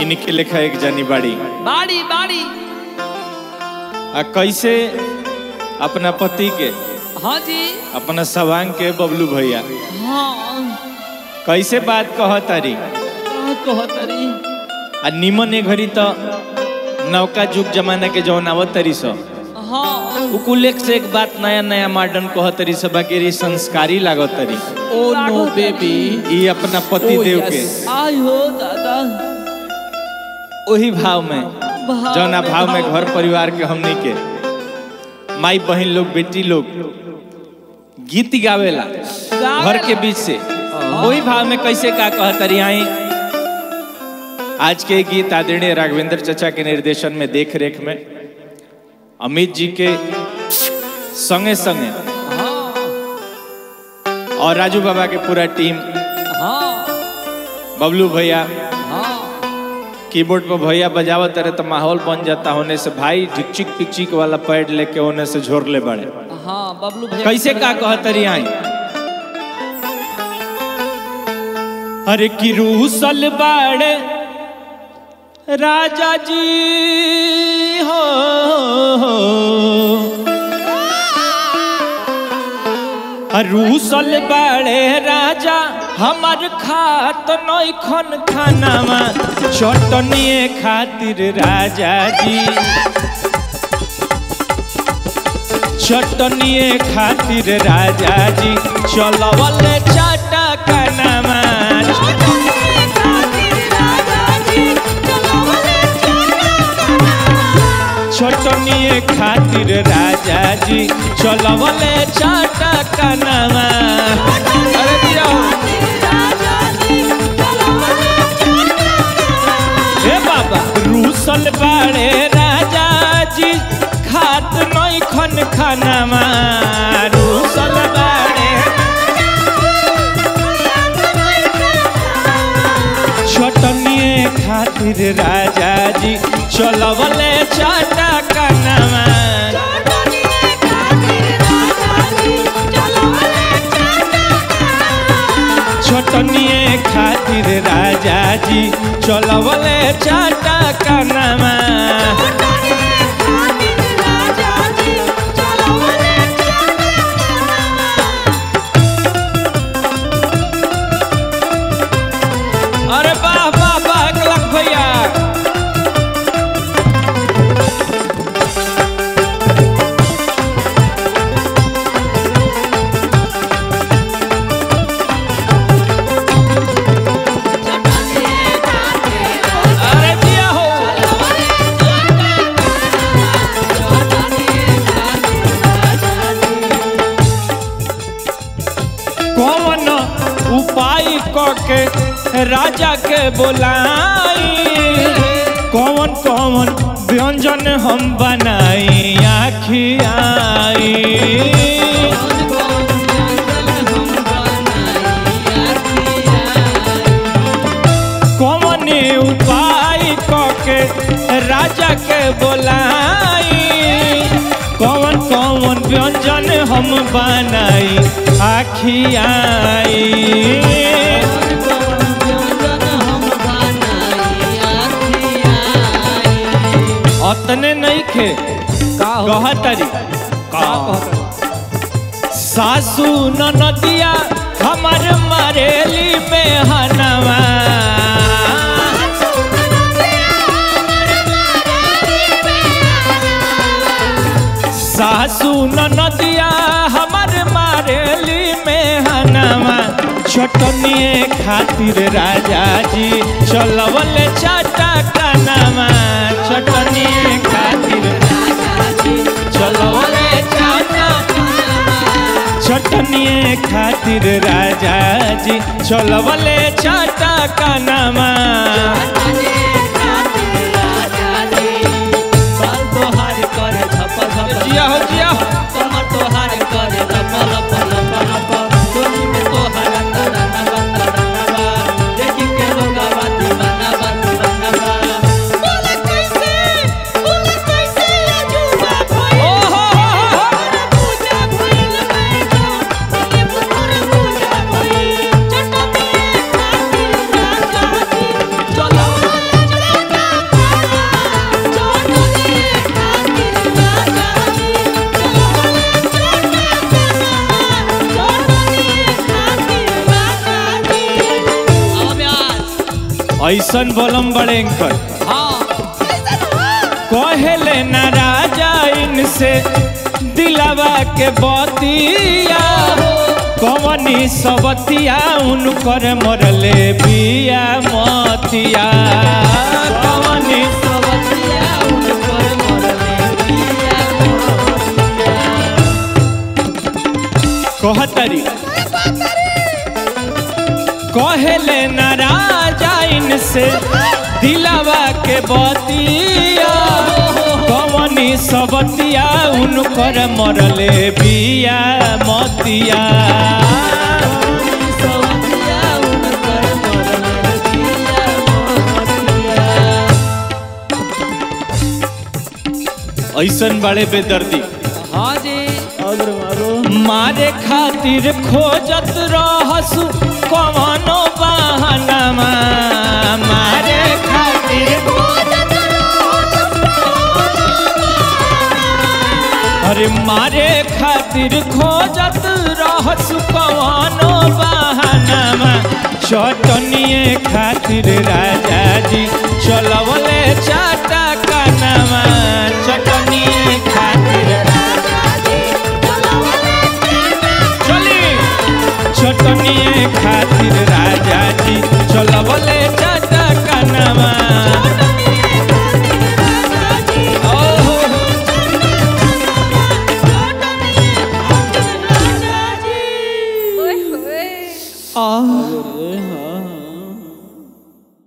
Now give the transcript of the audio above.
इनके लेखा एक जानी बाड़ी बाड़ी बाड़ी आ कैसे अपना पति के हाँ जी अपना सवांग के बबलू भैया हाँ कैसे बात कह तारी का कहतरी आ निमन ए घड़ी तो नौका जुग जमाना के जौन आवत तरी सब हाँ उ कुल एक से एक बात नया नया मॉडर्न कह तरी सब बाकी रे संस्कारी लागत तरी ओ नो बेबी ई अपना पति देव के आई हो दादा वही भाव में भाव जौना में, भाव में भाव घर परिवार के हमनी के माई बहन लोग बेटी लोग गीत गावेला घर के बीच से वही भाव में कैसे का कहतरी आई आज के गीत आदरणीय राघवेंद्र चचा के निर्देशन में देख रेख में अमित जी के संगे संगे और राजू बाबा के पूरा टीम हाँ बबलू भैया हाँ कीबोर्ड पर भैया बजावत रहे तो माहौल बन जाता होने से भाई ढिकचिक पिकचिक वाला पैड लेके होने से झोर ले बड़े हाँ बबलू भैया कैसे का कहतरी आई अरे की रूसल बाड़े राजा जी हो रूसल बाड़े राजा हमार खात नई खन खानामा चटनिए खातिर राजा जी चटनिए खातिर राजा जी चलवले चाटा कनामा चटनिए खातिर राजा जी चलवले चाटा कनामा अरे दिया हे बाबा रूसल बाड़े राजा जी खात नई खन खानामा रूसल बाड़े छोटनिए खातिर राजा जी चलवले चाटा कनामा छोटनिए खातिर राजा जी चलवले चाटा कनामा अरे वाह वाह वाह एक लाख भैया अरे दिया हो कौन उपाय के राजा के बोलाई कौन कौन व्यंजन हम बनाई आखियाई कौन उपाय के राजा के बोलाई कौन कौन व्यंजन हम बनाई आखियाई अतने नहीं खे का हो कहतरी का कहतरी सासू ननदिया हमर मरेली में हनवा सासू ननदिया हमर मारेली में हनवा छोटनिए खातिर राजा जी चलवल चाटा कनामा छोटनिए खातिर चलवल चाटा चटनिए खातिर राजा जी चलवले चाटा कनामा बाल तोहार करे झप झप जिया हो जिया हो। कमर तोहार करे लप लप लप लप टोली में तोहार तराना बा तराना बा देखी के लोग बा दीवाना बा दीवाना बा बोले कैसे बोले कैसे अजूबा भइल ओ हो हो हो हो। पूजा भइल मैं तो ये पुत्र पूजा भइल चटनिए खातिर राजा जी चलो ऐसन बोलम बड़े कर हाँ कहेले न राजा इनसे दिलावा के बतिया कवनी सबतिया उनकर मरले बिया मतिया कवनी सवतिया ऊपर मरले बिया कहतरी कहेले न राजा इनसे दिलावा के बतिया कवनी सबतिया उनकर मरले बिया मतिया सवतिया ऊपर मरले बिया मतिया ऐसन बड़े बेदर्दी हाँ जी मारे खातिर खोजत रहसु कवनो बहानमा मारे खातिर अरे मारे खातिर खोजत रहसु कवनो बहानमा चटनिए खातिर राजा जी चलवले चाटा कानमा चटनिए खातिर चली चटनिए खातिर राजा जी चलवले चाटा कानमा ओहो ओए होए आ